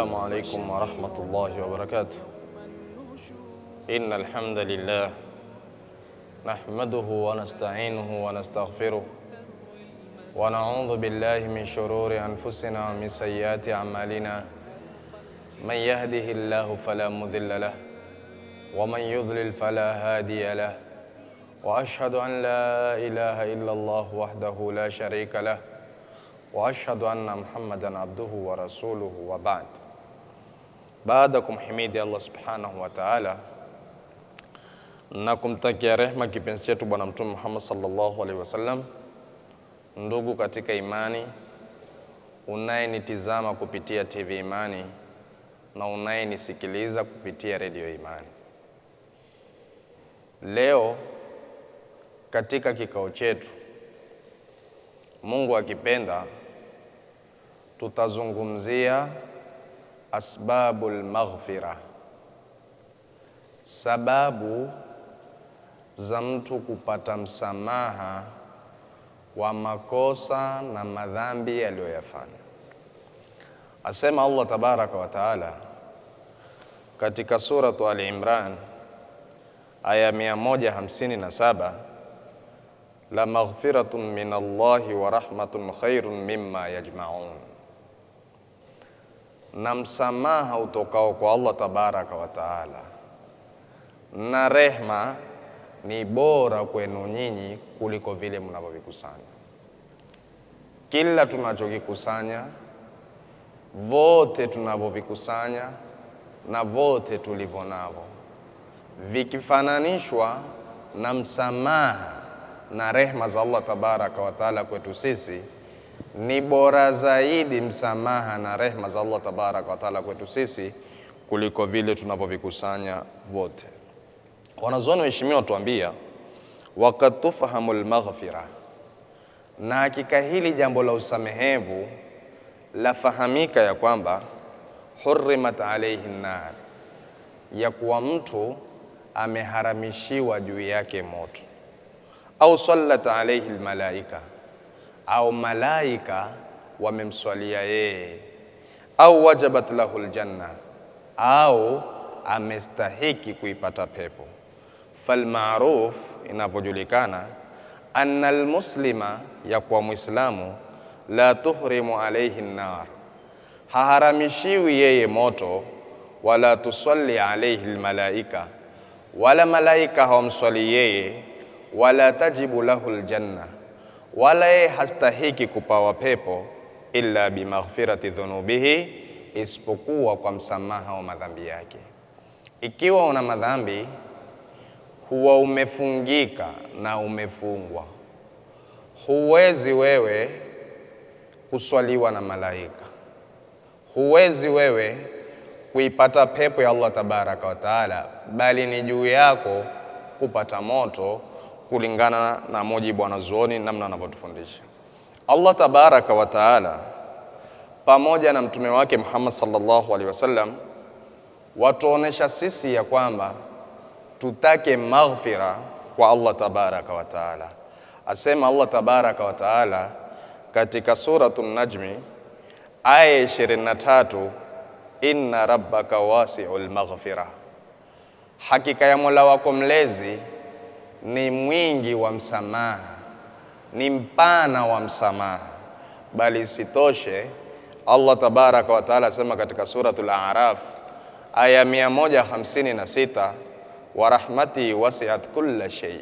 السلام عليكم ورحمة الله وبركاته إن الحمد لله نحمده ونستعينه ونستغفره ونعوذ بالله من شرور أنفسنا ومن سيئات أعمالنا من يهده الله فلا مضل له ومن يضلل فلا هادي له وأشهد أن لا إله إلا الله وحده لا شريك له واشهد anna muhammadan abduhu wa rasuluhu wa ba'd. Baada ya kumhimidi Allah subhanahu wa ta'ala na kumtakia rehma kipenzi chetu Bwana Mtume Muhammad sallallahu alaihi wasallam, ndugu katika imani, unayenitizama kupitia TV Imani na unayenisikiliza kupitia redio Imani, leo katika kikao chetu, Mungu akipenda tutazungumzia asbabul maghfira, sababu za mtu kupata msamaha wa makosa na madhambi aliyoyafanya. Asema Allah tabaraka wa taala katika suratu Ali Imran aya 157 la maghfiratun min Allahi wa rahmatun khairun mimma yajmaun na msamaha utokao kwa Allah tabaraka wa taala na rehma ni bora kwenu nyinyi kuliko vile mnavyovikusanya. Kila tunachokikusanya, vote tunavyovikusanya na vote tulivyo navyo, vikifananishwa na msamaha na rehma za Allah tabaraka wa taala kwetu sisi ni bora zaidi msamaha na rehma za Allah tabaraka wa taala kwetu sisi kuliko vile tunavyovikusanya vote. Wanazuoni waheshimiwa tuambia, wakad tufahamu lmaghfira, na hakika hili jambo la usamehevu lafahamika ya kwamba hurimat alaihi nar, ya kuwa mtu ameharamishiwa juu yake moto, au sallat alaihi lmalaika au malaika wamemswalia yeye, au wajabat lahu ljanna, au amestahiki kuipata pepo. Falmaruf, inavyojulikana, anna almuslima, ya kuwa mwislamu la tuhrimu alaihi nar, haharamishiwi yeye moto, wala tusalli alaihi lmalaika, wala malaika hawamswali yeye, wala tajibu lahu ljanna wala yeye hastahiki kupawa pepo illa bimaghfirati dhunubihi, isipokuwa kwa msamaha wa madhambi yake. Ikiwa una madhambi, huwa umefungika na umefungwa, huwezi wewe kuswaliwa na malaika, huwezi wewe kuipata pepo ya Allah tabaraka wa taala, bali ni juu yako kupata moto kulingana na mujibu wa wanazuoni namna wanavyotufundisha. Allah tabaraka wa taala pamoja na mtume wake Muhammad sallallahu alaihi wasallam watuonesha sisi ya kwamba tutake maghfira kwa Allah tabaraka wa taala. Asema Allah tabaraka wa taala katika suratu Najmi aya 23, inna rabbaka wasi'ul maghfira, hakika ya Mola wako mlezi ni mwingi wa msamaha, ni mpana wa msamaha. Bali isitoshe, Allah tabaraka wa taala asema katika suratul A'raf aya 156, wa rahmati wasiat kulla shay,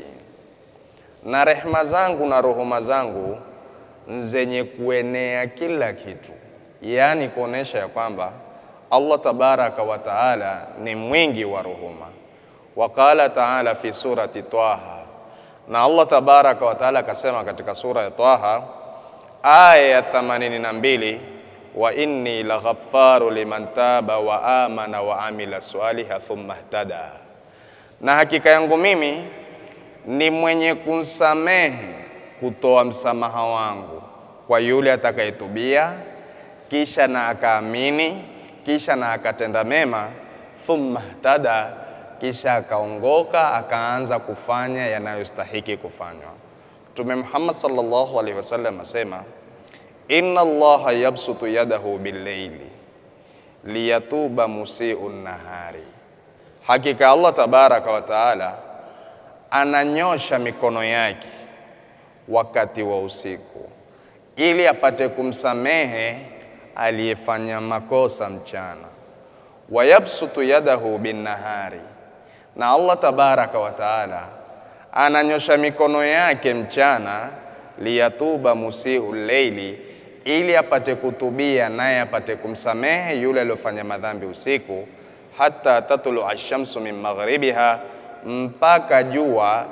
na rehma zangu na ruhuma zangu zenye kuenea kila kitu, yaani kuonesha ya kwamba Allah tabaraka wa taala ni mwingi wa ruhuma. Waqala taala fi surati Taha, na Allah tabaraka wa taala akasema katika sura ya Taha aya ya 82, wa inni laghaffaru liman taba wa amana wa amila swaliha thumma ihtada, na hakika yangu mimi ni mwenye kunsamehe kutoa msamaha wangu kwa yule atakayetubia kisha na akaamini kisha na akatenda mema, thumma ihtada kisha akaongoka akaanza kufanya yanayostahiki kufanywa. Mtume Muhammad sallallahu alaihi wasallam asema, inna Allaha yabsutu yadahu billaili, liyatuba musiu nahari, hakika Allah tabaraka wa taala ananyosha mikono yake wakati wa usiku ili apate kumsamehe aliyefanya makosa mchana. Wayabsutu yadahu binnahari, na Allah tabaraka wa taala ananyosha mikono yake mchana, liyatuba musiu leili, ili apate kutubia naye apate kumsamehe yule aliyofanya madhambi usiku, hata tatlu ashamsu min maghribiha, mpaka jua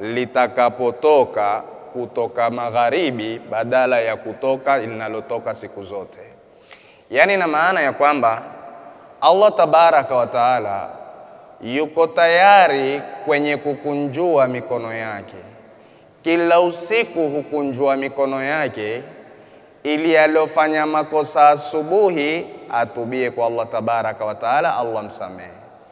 litakapotoka kutoka magharibi badala ya kutoka linalotoka siku zote. Yaani, na maana ya kwamba Allah tabaraka wa taala yuko tayari kwenye kukunjua mikono yake kila usiku, hukunjua mikono yake ili aliyofanya makosa asubuhi atubie kwa Allah tabaraka wa taala, Allah msamehe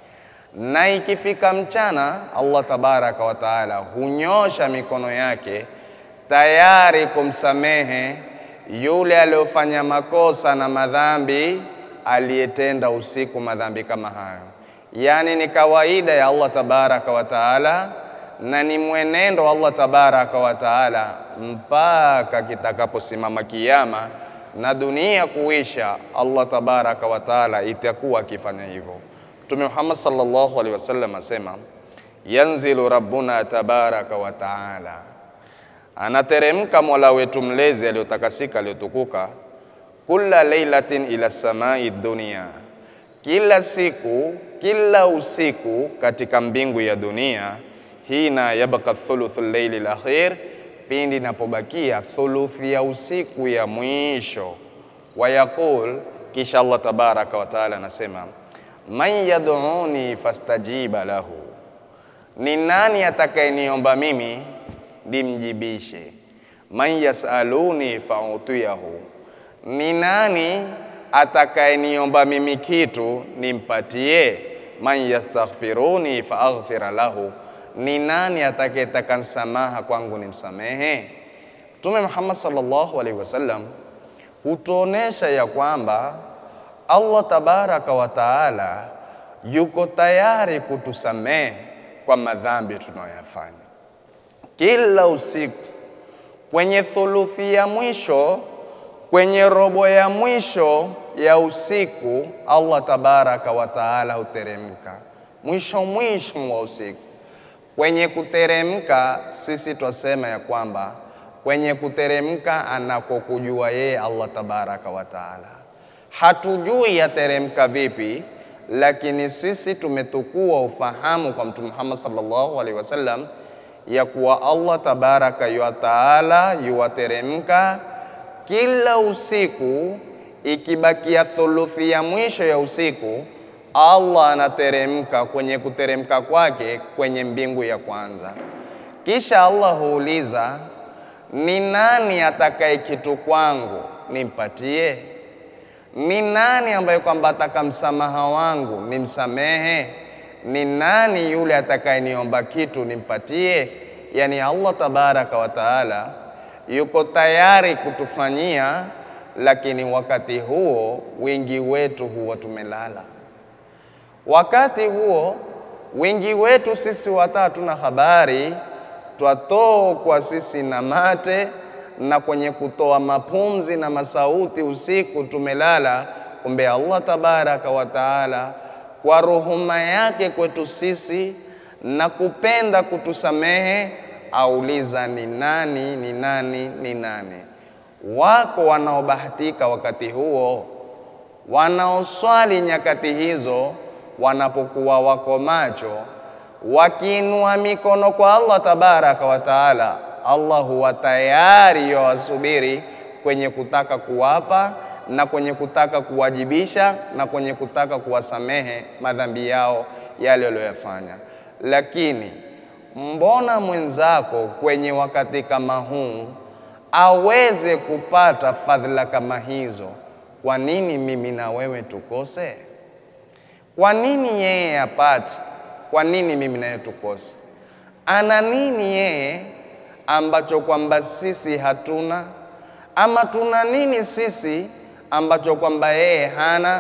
na ikifika mchana Allah tabaraka wa taala hunyosha mikono yake tayari kumsamehe yule aliyofanya makosa na madhambi aliyetenda usiku madhambi kama hayo. Yaani ni kawaida ya Allah tabaraka wa taala na ni mwenendo wa Allah tabaraka wa taala mpaka kitakaposimama Kiyama na dunia kuisha, Allah tabaraka wa taala itakuwa akifanya hivyo. Mtume Muhammad sallallahu alaihi wasallam asema, yanzilu rabbuna tabaraka wa taala, anateremka mola wetu mlezi aliyotakasika aliyotukuka, kulla leilatin ila samai dunia, kila siku kila usiku katika mbingu ya dunia, hina yabqa thuluthu llaili lakhir, pindi inapobakia thuluthi ya usiku ya mwisho. Wayaqul, kisha Allah tabaraka wa taala anasema man yad'uni fastajiba lahu, ni nani atakayeniomba mimi nimjibishe. Man yasaluni fautiyahu, ni nani atakayeniomba mimi kitu nimpatie. Man yastaghfiruni faaghfira lahu, ni nani atakayetaka msamaha kwangu nimsamehe. Mtume Muhammad sallallahu alaihi wasallam hutuonesha ya kwamba Allah tabaraka wa taala yuko tayari kutusamehe kwa madhambi tunayoyafanya kila usiku. Kwenye thuluthi ya mwisho, kwenye robo ya mwisho ya usiku, Allah tabaraka wa taala huteremka mwisho mwisho wa usiku. Kwenye kuteremka, sisi twasema ya kwamba kwenye kuteremka anakokujua yeye Allah tabaraka wa taala hatujui yateremka vipi, lakini sisi tumetukua ufahamu kwa Mtume Muhammad sallallahu alaihi wasallam ya kuwa Allah tabaraka wa taala yuwateremka kila usiku. Ikibakia thuluthi ya mwisho ya usiku, Allah anateremka kwenye kuteremka kwake kwenye mbingu ya kwanza, kisha Allah huuliza, ni nani atakaye kitu kwangu nimpatie? Ni nani ambaye kwamba ataka msamaha wangu nimsamehe? Ni nani yule atakayeniomba kitu nimpatie? Yani Allah tabaraka wa taala yuko tayari kutufanyia, lakini wakati huo wengi wetu huwa tumelala. Wakati huo wengi wetu sisi wata hatuna habari, twatokwa sisi na mate na kwenye kutoa mapumzi na masauti usiku tumelala. Kumbe Allah tabaraka wa taala kwa ruhuma yake kwetu sisi na kupenda kutusamehe, auliza ni nani, ni nani, ni nani. Wako wanaobahatika wakati huo, wanaoswali nyakati hizo, wanapokuwa wako macho, wakiinua mikono kwa Allah tabaraka wa taala Allah huwa tayari yawasubiri kwenye kutaka kuwapa na kwenye kutaka kuwajibisha na kwenye kutaka kuwasamehe madhambi yao yale walioyafanya. Lakini mbona mwenzako kwenye wakati kama huu aweze kupata fadhila kama hizo, kwa nini mimi na wewe tukose? Kwa nini yeye apate? Kwa nini mimi naye tukose? Ana nini yeye ambacho kwamba sisi hatuna, ama tuna nini sisi ambacho kwamba yeye hana?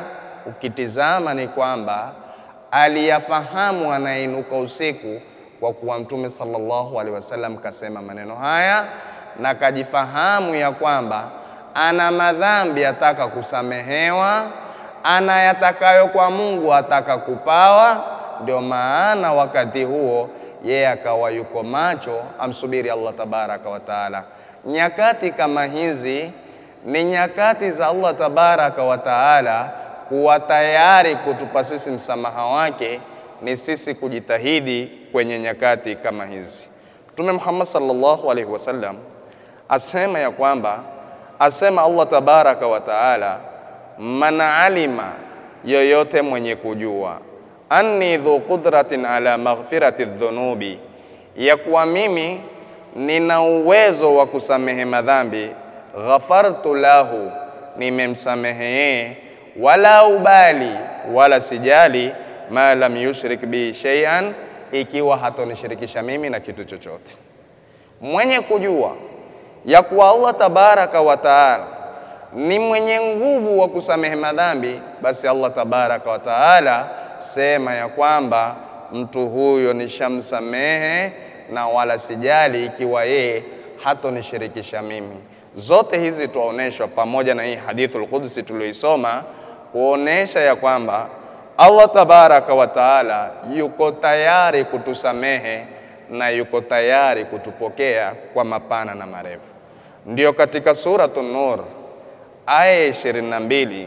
ukitizama ni kwamba aliyafahamu anainuka usiku kwa kuwa Mtume sallallahu alaihi wasallam kasema maneno haya, na kajifahamu ya kwamba ana madhambi ataka kusamehewa, ana yatakayo kwa Mungu ataka kupawa. Ndio maana wakati huo yeye akawa yuko macho, amsubiri Allah tabaraka wa taala. Nyakati kama hizi ni nyakati za Allah tabaraka wa taala kuwa tayari kutupa sisi msamaha wake, ni sisi kujitahidi kwenye nyakati kama hizi. Mtume Muhammad sallallahu alaihi wasallam asema ya kwamba asema Allah tabaraka wa taala, man alima, yoyote mwenye kujua, anni dhu qudratin ala maghfirati dhunubi, ya kuwa mimi nina uwezo wa kusamehe madhambi, ghafartu lahu, nimemsamehe yeye, wala ubali, wala sijali, ma lam yushrik bi shay'an, ikiwa hatonishirikisha mimi na kitu chochote. Mwenye kujua ya kuwa Allah tabaraka wa taala ni mwenye nguvu wa kusamehe madhambi, basi Allah tabaraka wa taala sema ya kwamba mtu huyo nishamsamehe na wala sijali ikiwa yeye hatonishirikisha mimi. Zote hizi tuwaonyeshwa pamoja na hii hadithul qudsi tulioisoma, kuonesha ya kwamba Allah tabaraka wa taala yuko tayari kutusamehe na yuko tayari kutupokea kwa mapana na marefu. Ndiyo katika suratu Nur aya ya ishirini na mbili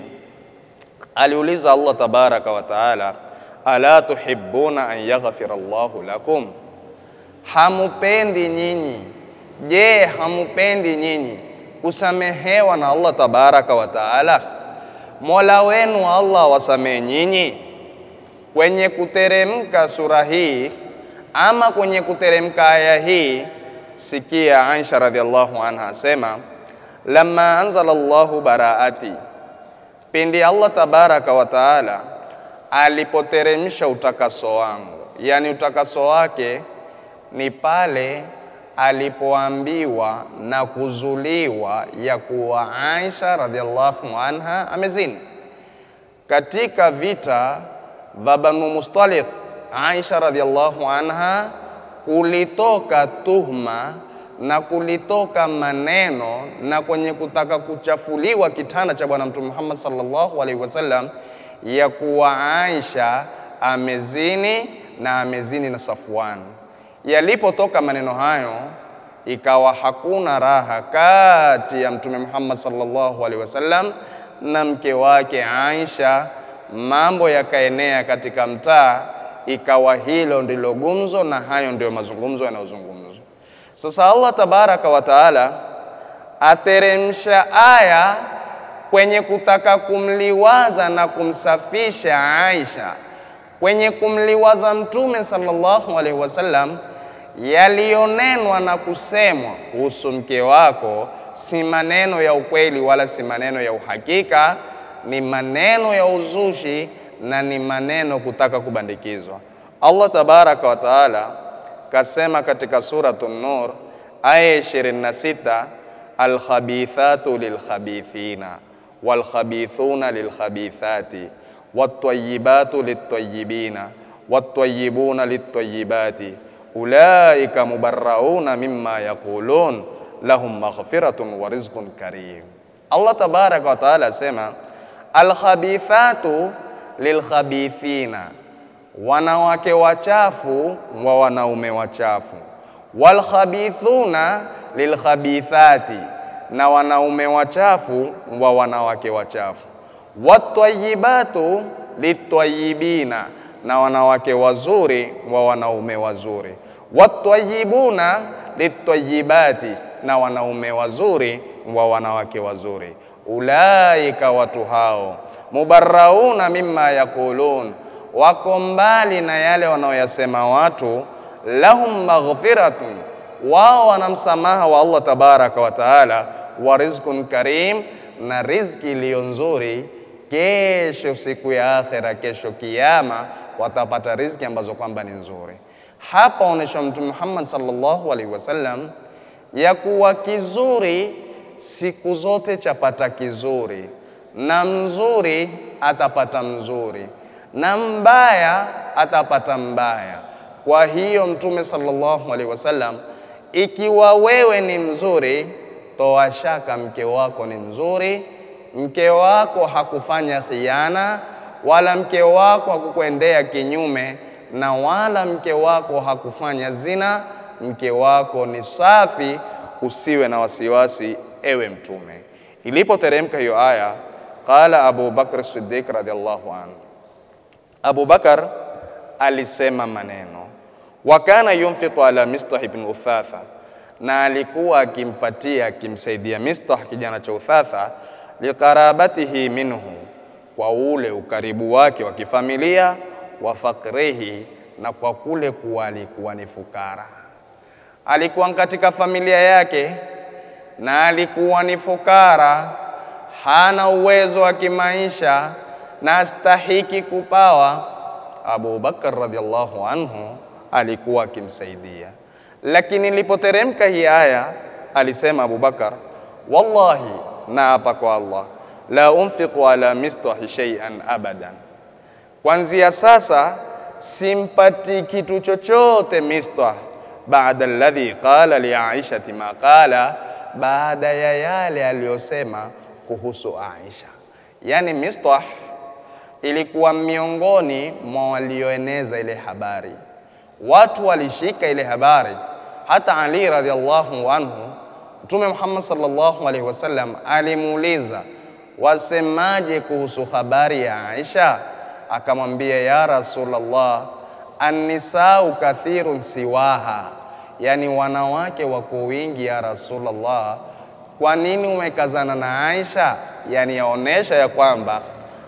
aliuliza Allah tabaraka wa taala, ala tuhibbuna an yaghfira Allahu lakum, hamupendi nyinyi? Je, hamupendi nyinyi kusamehewa na Allah tabaraka wa taala? Mola wenu Allah wasamehe nyinyi. Kwenye kuteremka sura hii ama kwenye kuteremka aya hii, sikia Aisha radhiallahu anha asema, lamma anzala Allahu baraati, pindi Allah tabaraka wa taala alipoteremsha utakaso wangu, yani utakaso wake ni pale alipoambiwa na kuzuliwa ya kuwa Aisha radhiallahu anha amezini katika vita vya Banu Mustaliq. Aisha radhiallahu anha kulitoka tuhma na kulitoka maneno na kwenye kutaka kuchafuliwa kitanda cha Bwana Mtume Muhammad sallallahu alaihi wasallam ya kuwa Aisha amezini na amezini na Safwan. Yalipotoka maneno hayo, ikawa hakuna raha kati ya Mtume Muhammad sallallahu alaihi wasallam na mke wake Aisha. Mambo yakaenea katika mtaa, ikawa hilo ndilo gumzo na hayo ndio mazungumzo yanayozungumzwa. Sasa Allah tabaraka wa taala ateremsha aya kwenye kutaka kumliwaza na kumsafisha Aisha, kwenye kumliwaza Mtume sallallahu alaihi wasallam. Yaliyonenwa na kusemwa kuhusu mke wako si maneno ya ukweli wala si maneno ya uhakika, ni maneno ya uzushi na ni maneno kutaka kubandikizwa. Allah tabaraka wa taala kasema katika suratu Nur aya 26, alkhabithatu lilkhabithina walkhabithuna lilkhabithati wattayibatu littayibina wattayibuna littayibati ulaika mubarrauna mimma yaqulun lahum maghfiratun wa rizqun karim. Allah tabaraka wa taala asema alkhabithatu lilkhabithina, wanawake wachafu wa wanaume wachafu, walkhabithuna lilkhabithati, na wanaume wachafu wa wanawake wachafu, wattayibatu littayibina, na wanawake wazuri wa wanaume wazuri, wattayibuna littayibati, na wanaume wazuri wa wanawake wazuri. Ulaika, watu hao, mubarrauna mimma yaqulun, wako mbali na yale wanaoyasema watu. Lahum maghfiratun, wao wana msamaha wa Allah tabaraka wa taala, wa rizqun karim, na riziki iliyo nzuri. Kesho siku ya akhera, kesho kiyama, watapata riziki ambazo kwamba ni nzuri. Hapa onyesha Mtume Muhammad sallallahu alaihi wasallam ya kuwa kizuri siku zote chapata kizuri na mzuri atapata mzuri, na mbaya atapata mbaya. Kwa hiyo Mtume sallallahu alaihi wasallam, ikiwa wewe ni mzuri, toa shaka mke wako ni mzuri, mke wako hakufanya khiana, wala mke wako hakukuendea kinyume, na wala mke wako hakufanya zina. Mke wako ni safi, usiwe na wasiwasi, ewe Mtume. Ilipoteremka hiyo aya, qala Abu Bakr Siddiq radhiallahu anhu, Abu Bakar alisema maneno wa kana yunfiqu ala Mistah ibn Uthatha, na alikuwa akimpatia akimsaidia Mistah kijana cha Uthatha, liqarabatihi minhu, kwa ule ukaribu wake wa kifamilia, wa fakrihi, na kwa kule kuwa alikuwa ni fukara. Alikuwa katika familia yake na alikuwa ni fukara, hana uwezo wa kimaisha na astahiki kupawa. Abu Bakar radhiallahu anhu alikuwa akimsaidia, lakini ilipoteremka hii aya alisema Abu Bakar, wallahi, naapa kwa Allah, la unfiqu ala mistahi shay'an abadan, kwanzia sasa simpati kitu chochote Mistah, baada alladhi qala li aishati ma qala, baada ya yale aliyosema kuhusu Aisha. Yani Mistah ilikuwa miongoni mwa walioeneza ile habari watu walishika ile habari. Hata Ali radhiallahu anhu, Mtume Muhammad sallallahu alaihi wasallam alimuuliza, wasemaje kuhusu habari ya Aisha? Akamwambia, ya Rasulullah, annisau kathirun siwaha, yani wanawake wako wingi ya Rasulullah, kwa nini umekazana na Aisha? Yani yaonesha ya kwamba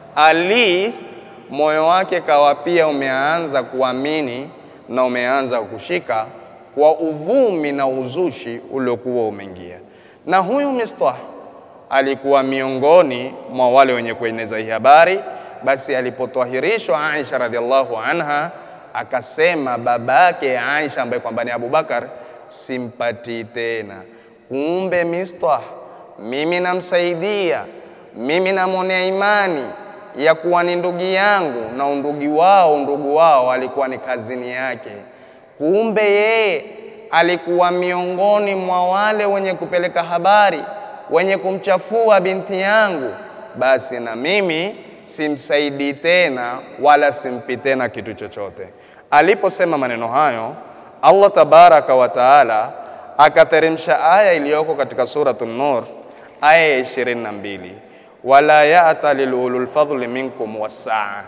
Ali moyo wake kawa pia umeanza kuamini na umeanza kushika kwa uvumi na uzushi uliokuwa umeingia. Na huyu Mistah alikuwa miongoni mwa wale wenye kueneza hii habari. Basi alipotwahirishwa Aisha radhiallahu anha, akasema babake Aisha ambaye kwamba ni Abubakar, simpati tena. Kumbe Mistah mimi namsaidia, mimi namwonea imani ya kuwa ni ndugu yangu na undugu wao undugu wao alikuwa ni kazini yake. Kumbe yeye alikuwa miongoni mwa wale wenye kupeleka habari, wenye kumchafua binti yangu, basi na mimi simsaidii tena wala simpi tena kitu chochote. Aliposema maneno hayo, Allah tabaraka wa taala akateremsha aya iliyoko katika suratu Nur, aya ya ishirini na mbili wala yata lilulul fadli minkum wassaa,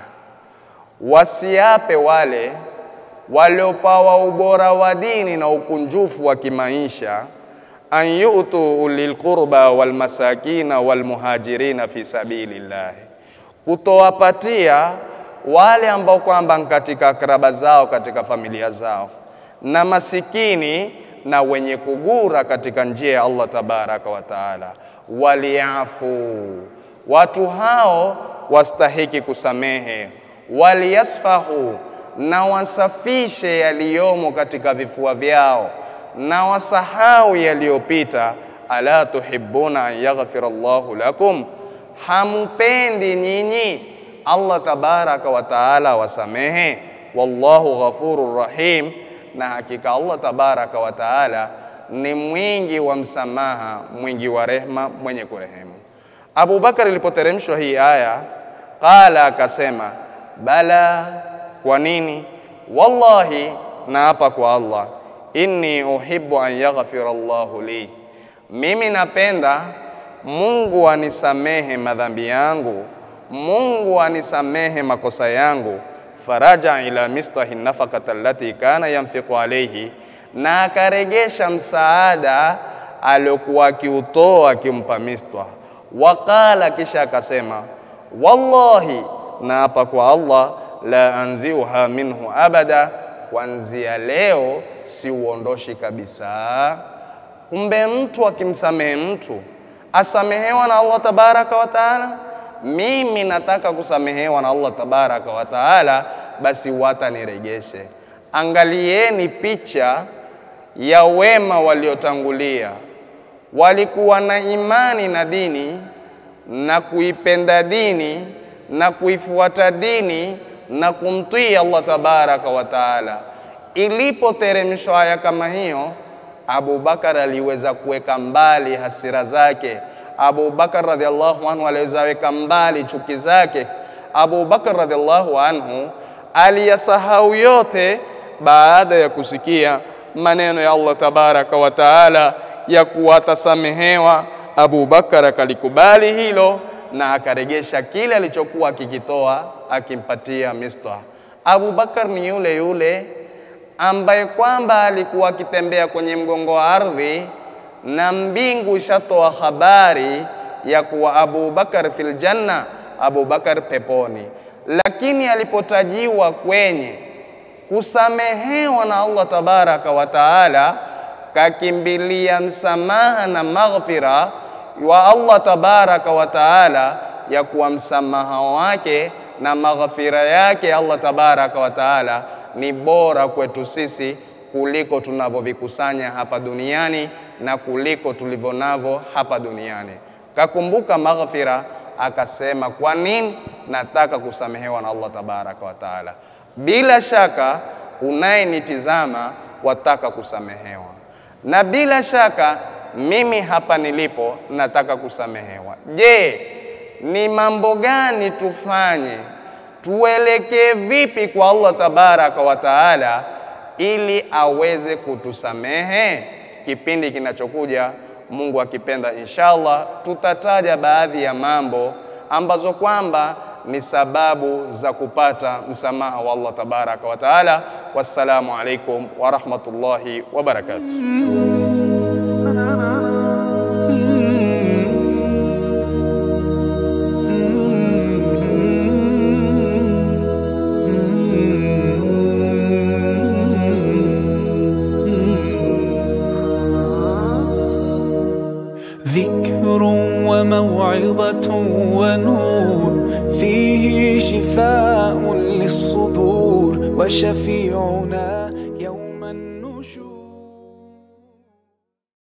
wasiape wale waliopawa ubora wa dini na ukunjufu wa kimaisha, an yutu ulil qurba wal masakina wal muhajirina fi sabilillah, kutowapatia wale ambao kwamba katika akraba zao katika familia zao na masikini na wenye kugura katika njia ya Allah tabaraka wa taala, waliafu watu hao wastahiki kusamehe, waliyasfahu, na wasafishe yaliyomo katika vifua vyao, na wasahau yaliyopita. Ala tuhibuna an yaghfira Allahu lakum, hampendi nyinyi Allah tabaraka wa taala wasamehe? Wallahu ghafurur rahim, na hakika Allah tabaraka wa taala ni mwingi wa msamaha, mwingi wa rehma, mwenye kurehemu. Abu Bakar ilipoteremshwa hii aya, qala, akasema bala. Kwa nini? Wallahi, naapa kwa Allah, inni uhibbu an yaghfira Allahu li, mimi napenda Mungu anisamehe madhambi yangu, Mungu anisamehe makosa yangu. Faraja ila mistahi nafakata allati kana yanfiqu alayhi, na akaregesha msaada aliokuwa akiutoa akimpa Mistah Waqala, kisha akasema wallahi, naapa kwa Allah, la anziuha minhu abada, kuanzia leo siuondoshi kabisa. Kumbe mtu akimsamehe mtu asamehewa na Allah tabaraka wa taala. Mimi nataka kusamehewa na Allah tabaraka wa taala, basi wataniregeshe. Angalieni picha ya wema waliotangulia walikuwa na imani na dini na kuipenda dini na kuifuata dini na kumtii Allah tabaraka wa taala. Ilipoteremshwa aya kama hiyo, Abu Bakar aliweza kuweka mbali hasira zake. Abu Bakar radhiallahu anhu aliweza weka mbali chuki zake. Abu Bakar radhiallahu anhu aliyasahau yote baada ya kusikia maneno ya Allah tabaraka wa taala ya kuwa atasamehewa. Abu Bakar akalikubali hilo na akaregesha kile alichokuwa akikitoa akimpatia Mistah. Abu Bakar ni yule yule ambaye kwamba alikuwa akitembea kwenye mgongo wa ardhi na mbingu ishatoa habari ya kuwa Abu Bakar fil janna, Abu Bakar peponi, lakini alipotajiwa kwenye kusamehewa na Allah tabaraka wa taala, kakimbilia msamaha na maghfira wa Allah tabaraka wa taala, ya kuwa msamaha wake na maghfira yake Allah tabaraka wa taala ni bora kwetu sisi kuliko tunavyovikusanya hapa duniani na kuliko tulivyo navyo hapa duniani. Kakumbuka maghfira, akasema kwa nini nataka kusamehewa na Allah tabaraka wa taala. Bila shaka unayenitizama wataka kusamehewa, na bila shaka mimi hapa nilipo nataka kusamehewa. Je, ni mambo gani tufanye? Tuelekee vipi kwa Allah tabaraka wa taala ili aweze kutusamehe? Kipindi kinachokuja Mungu akipenda, inshallah tutataja baadhi ya mambo ambazo kwamba ni sababu za kupata msamaha wa Allah tabaraka wa taala. Wassalamu alaikum wa rahmatullahi wa barakatuh. ذكر وموعظة ونور فيه شفاء للصدور وشفيعنا